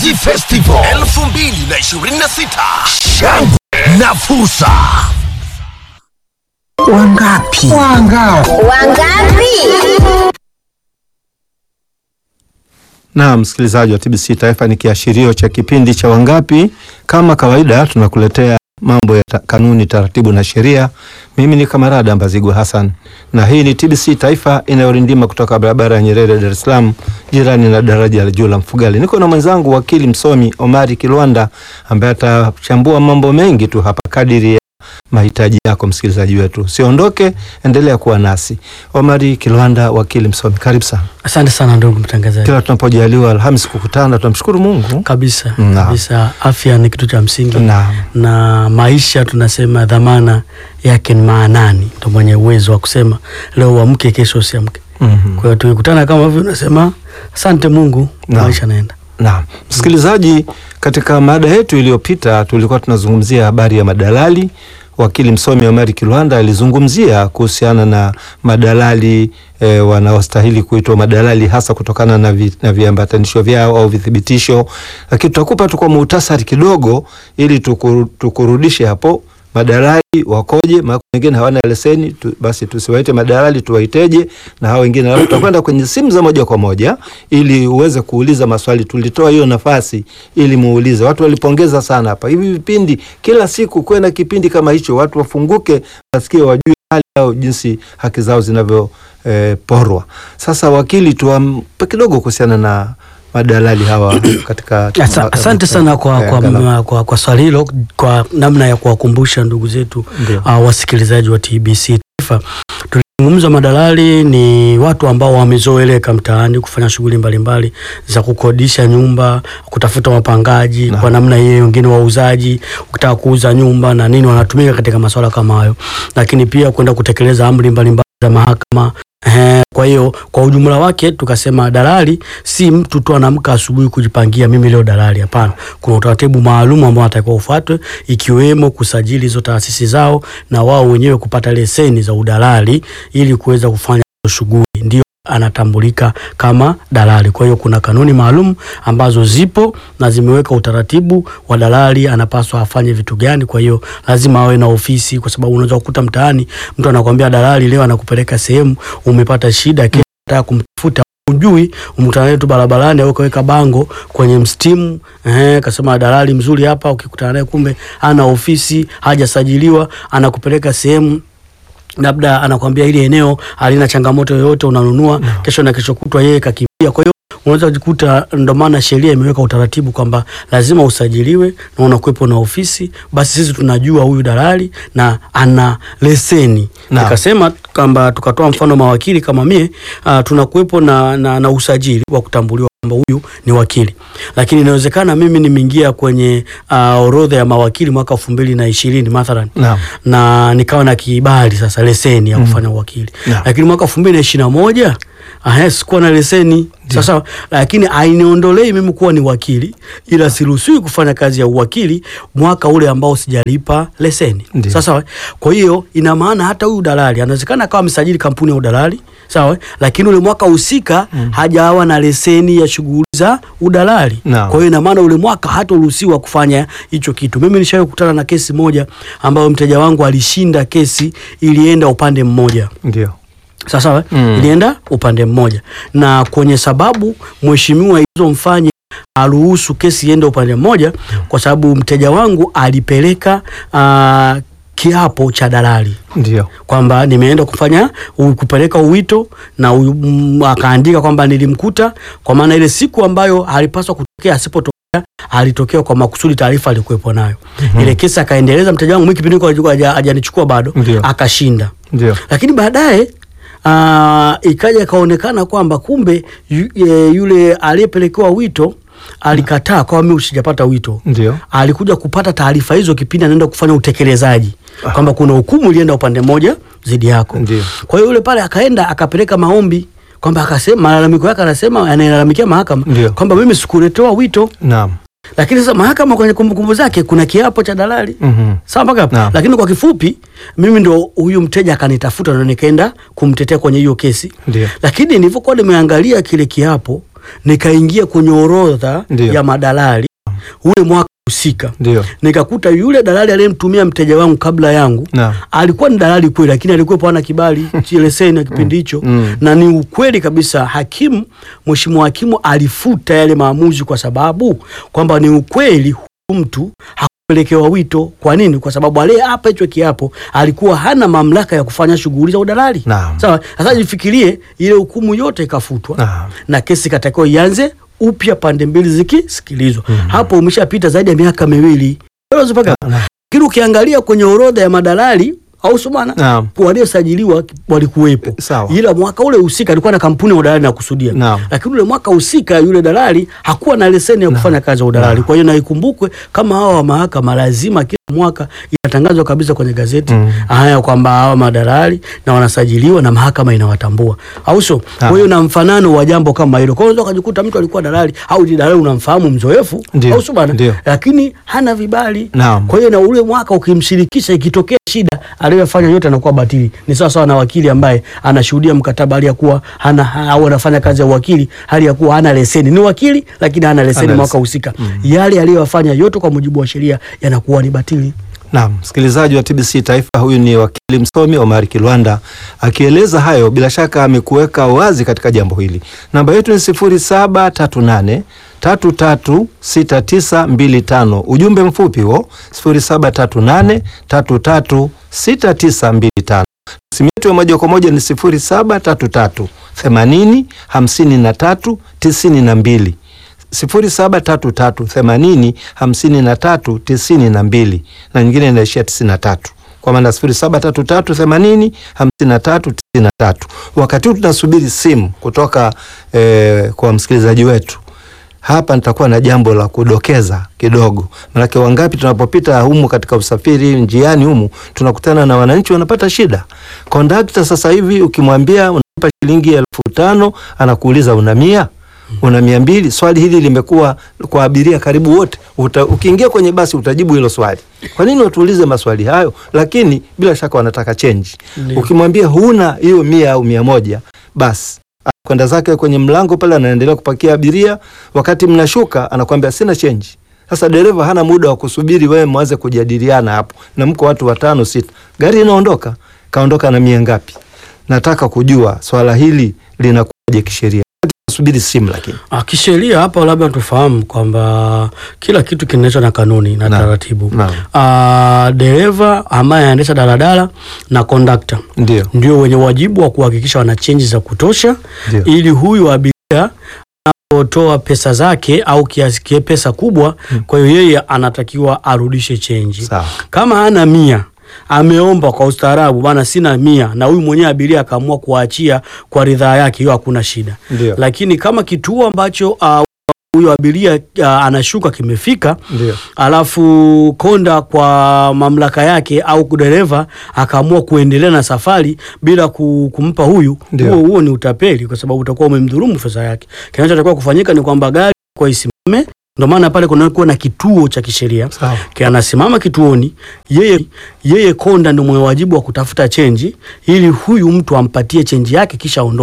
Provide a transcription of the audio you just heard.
Mnazi Festival 2026 shangwe na fursa. Wangapi? Wangapi? Wangapi? Na msikilizaji wa TBC Taifa, ni kiashirio cha kipindi cha Wangapi. Kama kawaida, tunakuletea mambo ya ta kanuni, taratibu na sheria. Mimi ni Kamarada Mbazigwa Hassan, na hii ni TBC Taifa inayorindima kutoka barabara ya Nyerere, Dar es Salaam, jirani na daraja la juu la Mfugali. Niko na mwenzangu wakili msomi Omari Kilwanda ambaye atachambua mambo mengi tu hapa kadiri ya mahitaji yako msikilizaji wetu. Siondoke, endelea kuwa nasi. Omari Kilwanda, wakili msomi, karibu sana. Asante sana ndugu mtangazaji. Kila tunapojaliwa Alhamis kukutana tunamshukuru Mungu. Kabisa Naam. kabisa, afya ni kitu cha msingi Naam. na maisha tunasema dhamana yake ni maanani, ndo mwenye uwezo wa kusema leo uamke, kesho usiamke. Mhm. Kwa hiyo tukikutana kama hivyo, unasema asante Mungu, Naam. maisha naenda. Naam, msikilizaji, katika mada yetu iliyopita tulikuwa tunazungumzia habari ya madalali. Wakili msomi Omari Kilwanda alizungumzia kuhusiana na madalali e, wanaostahili kuitwa madalali hasa kutokana na, vi, na viambatanisho vyao au vithibitisho, lakini tutakupa tu kwa muhtasari kidogo ili tukuru, tukurudishe hapo madalali wakoje, maana wengine hawana leseni tu, basi tusiwaite madalali tuwaiteje? Na hao wengine, alafu tutakwenda kwenye simu za moja kwa moja ili uweze kuuliza maswali. Tulitoa hiyo nafasi ili muulize. Watu walipongeza sana hapa, hivi vipindi kila siku kuwe na kipindi kama hicho, watu wafunguke, wasikie, wajue hali yao, jinsi haki zao zinavyo eh, porwa. Sasa wakili, tuampe kidogo kuhusiana na madalali hawa katika Asa, asante sana kwa, eh, kwa, angalau. kwa, kwa swali hilo, kwa namna ya kuwakumbusha ndugu zetu Ndio. uh, wasikilizaji wa TBC Taifa. Tulizungumza madalali ni watu ambao wamezoeleka mtaani kufanya shughuli mbalimbali za kukodisha nyumba, kutafuta wapangaji Naam. kwa namna hiyo, wengine wauzaji, ukitaka kuuza nyumba na nini, wanatumika katika masuala kama hayo, lakini pia kwenda kutekeleza amri mbalimbali za mahakama. Ehe, kwa hiyo kwa ujumla wake tukasema dalali si mtu tu anaamka asubuhi kujipangia mimi leo dalali. Hapana, kuna utaratibu maalum ambao anatakiwa ufuatwe, ikiwemo kusajili hizo taasisi zao na wao wenyewe kupata leseni za udalali ili kuweza kufanya hizo shughuli, ndio anatambulika kama dalali. Kwa hiyo kuna kanuni maalum ambazo zipo na zimeweka utaratibu wa dalali anapaswa afanye vitu gani. Kwa hiyo lazima awe na ofisi, kwa sababu unaweza kukuta mtaani mtu anakuambia dalali leo anakupeleka sehemu, umepata shida, kesho unataka kumtafuta ujui umkutana tu barabarani au kaweka bango kwenye mstimu eh, kasema dalali mzuri hapa. Ukikutana naye kumbe ana ofisi, hajasajiliwa, anakupeleka sehemu labda anakwambia ile eneo halina changamoto yoyote, unanunua kesho na kesho kutwa yeye kakimbia. Kwa hiyo unaweza kujikuta, ndo maana sheria imeweka utaratibu kwamba lazima usajiliwe na unakuwepo na ofisi. Basi sisi tunajua huyu dalali na ana leseni. Naam. Nikasema kwamba tukatoa mfano mawakili kama mie, uh, tunakuwepo na, na, na usajili wa kutambuliwa kwamba huyu ni wakili, lakini inawezekana mimi nimeingia kwenye uh, orodha ya mawakili mwaka elfu mbili na ishirini mathalan Naam. na nikawa na kibali sasa leseni ya kufanya uwakili Naam. lakini mwaka elfu mbili na ishirini na moja Aha, sikuwa na leseni sasa, lakini ainiondolei mimi kuwa ni wakili, ila siruhusiwi kufanya kazi ya uwakili mwaka ule ambao sijalipa leseni. Ndio. Sasa kwa hiyo ina maana hata huyu dalali anawezekana akawa amesajili kampuni ya udalali sawa, lakini ule mwaka husika hajawa na leseni ya shughuli za udalali. Naam. Kwa hiyo ina maana ule mwaka hataruhusiwa kufanya hicho kitu. Mimi nishawahi kukutana na kesi moja ambayo mteja wangu alishinda kesi, ilienda upande mmoja Ndio. sasa Mm. ilienda upande mmoja, na kwenye sababu mheshimiwa ilizomfanya aruhusu kesi iende upande mmoja, kwa sababu mteja wangu alipeleka ah, kiapo cha dalali Ndio. kwamba nimeenda kufanya u- kupeleka uwito na u, m, akaandika kwamba nilimkuta, kwa maana ile siku ambayo alipaswa kutokea asipotokea alitokea kwa makusudi, taarifa alikuwepo nayo. Ile kesi akaendeleza, mteja wangu mimi kipindi hiko alikuwa haja- hajanichukua bado, Ndio. akashinda Ndio. lakini baadaye ah, ikaja ikaonekana kwamba kumbe yu, e, yule aliyepelekewa wito alikataa kwa mimi usijapata wito. Ndio. Alikuja kupata taarifa hizo kipindi anaenda kufanya utekelezaji kwamba kuna hukumu ilienda upande mmoja dhidi yako. Ndio. Kwa hiyo yule pale akaenda akapeleka maombi kwamba akasema malalamiko yake, anasema anayelalamikia mahakama Ndio. kwamba mimi sikuletewa wito, Naam. lakini sasa mahakama kwenye kumbukumbu zake kuna kiapo cha dalali Mhm. sawa mpaka hapo? Naam. Lakini kwa kifupi, mimi ndo huyu mteja akanitafuta na nikaenda kumtetea kwenye hiyo kesi, Ndio. lakini nilivyokuwa nimeangalia kile kiapo nikaingia kwenye orodha Ndio. ya madalali ule mwaka husika, Ndio. nikakuta yule dalali aliyemtumia mteja wangu kabla yangu Naam. alikuwa ni dalali kweli, lakini alikuwepo hana kibali cha leseni ya kipindi hicho Mm. na ni ukweli kabisa. Hakimu, mheshimiwa hakimu alifuta yale maamuzi kwa sababu kwamba ni ukweli huyu mtu hakupelekewa wito. Kwa nini? Kwa sababu aliyeapa hicho kiapo alikuwa hana mamlaka ya kufanya shughuli za udalali. Naam. Sawa. Sasa jifikirie, ile hukumu yote ikafutwa Naam. na kesi ikatakiwa ianze upya, pande mbili zikisikilizwa. Hapo umeshapita zaidi ya miaka miwili. Unaweza paka- Lakini ukiangalia kwenye orodha ya madalali au sumana Naam. waliosajiliwa walikuwepo, Sawa. ila mwaka ule husika alikuwa na kampuni ya udalali na kusudia, Naam. lakini ule mwaka husika yule dalali hakuwa na leseni ya kufanya kazi ya udalali. Kwa hiyo na ikumbukwe kama hawa wa mahakama lazima kila mwaka inatangazwa kabisa kwenye gazeti Mm. haya kwamba hawa madalali na wanasajiliwa na mahakama inawatambua, au sio? Kwa hiyo na mfanano wa jambo kama hilo, kwa hiyo unaweza ukajikuta mtu alikuwa dalali au ni dalali unamfahamu mzoefu, Ndio. au sio bana, Ndio. lakini hana vibali. Naam. Kwa hiyo na ule mwaka ukimshirikisha, ikitokea shida aliyofanya yote anakuwa batili. Ni sawa sawa na wakili ambaye anashuhudia mkataba hali ya kuwa hana ha- au anafanya kazi ya uwakili hali ya kuwa hana leseni. Ni wakili lakini hana leseni Hana mwaka leseni. husika. Yale aliyofanya yote kwa mujibu wa sheria yanakuwa ni batili. Naam, msikilizaji wa TBC Taifa, huyu ni wakili msomi Omar Kilwanda akieleza hayo. Bila shaka amekuweka wazi katika jambo hili. Namba yetu ni 0738 336925. Ujumbe mfupi huo 0738 336925. Simu yetu ya moja kwa moja ni 0733 80 53 92 0733805392 na nyingine inaishia 93 kwa maana 0733805393. Wakati huu tunasubiri simu kutoka eh, kwa msikilizaji wetu hapa nitakuwa na jambo la kudokeza kidogo, manake wangapi tunapopita humu katika usafiri njiani humu tunakutana na wananchi wanapata shida. Kondakta sasa hivi ukimwambia unalipa shilingi elfu tano anakuuliza una mia una mia mbili. Swali hili limekuwa kwa abiria karibu wote. Uta, ukiingia kwenye basi utajibu hilo swali. Kwa nini watuulize maswali hayo? Lakini bila shaka wanataka chenji. Ndio. Ukimwambia huna hiyo mia au mia moja basi kwenda zake kwenye mlango pale, anaendelea kupakia abiria. Wakati mnashuka, anakwambia sina chenji. Sasa dereva hana muda wa kusubiri wewe mwanze kujadiliana hapo, na mko watu watano sita, gari inaondoka. Kaondoka na mia ngapi? Nataka kujua swala hili linakuwaje kisheria. Subiri simu lakini Ah, kisheria hapa labda tufahamu kwamba kila kitu kinaendeshwa na kanuni na Naam. taratibu. Naam. Ah, dereva ambaye anaendesha daladala na kondakta ndio ndio wenye wajibu wa kuhakikisha wana chenji za kutosha Ndio. ili huyu abiria anapotoa pesa zake au kiasi kie pesa kubwa, kwa hiyo yeye anatakiwa arudishe chenji. sawa. Kama hana mia ameomba kwa ustaarabu, bana, sina mia, na huyu mwenyewe abiria akaamua kuachia kwa ridhaa yake, hiyo hakuna shida. Ndio. Lakini kama kituo ambacho ah, huyo abiria ah, anashuka kimefika Ndio. alafu konda kwa mamlaka yake au dereva akaamua kuendelea na safari bila ku- kumpa huyu, Ndio. huo huo ni utapeli, kwa sababu utakuwa umemdhulumu fedha yake. Kinachotakiwa kufanyika ni kwamba gari kwa isimame. Ndio maana pale kunakuwa na kituo cha kisheria Sawa. Ki- anasimama kituoni, yeye yeye konda ndio mwenye wajibu wa kutafuta chenji ili huyu mtu ampatie chenji yake kisha aondoke.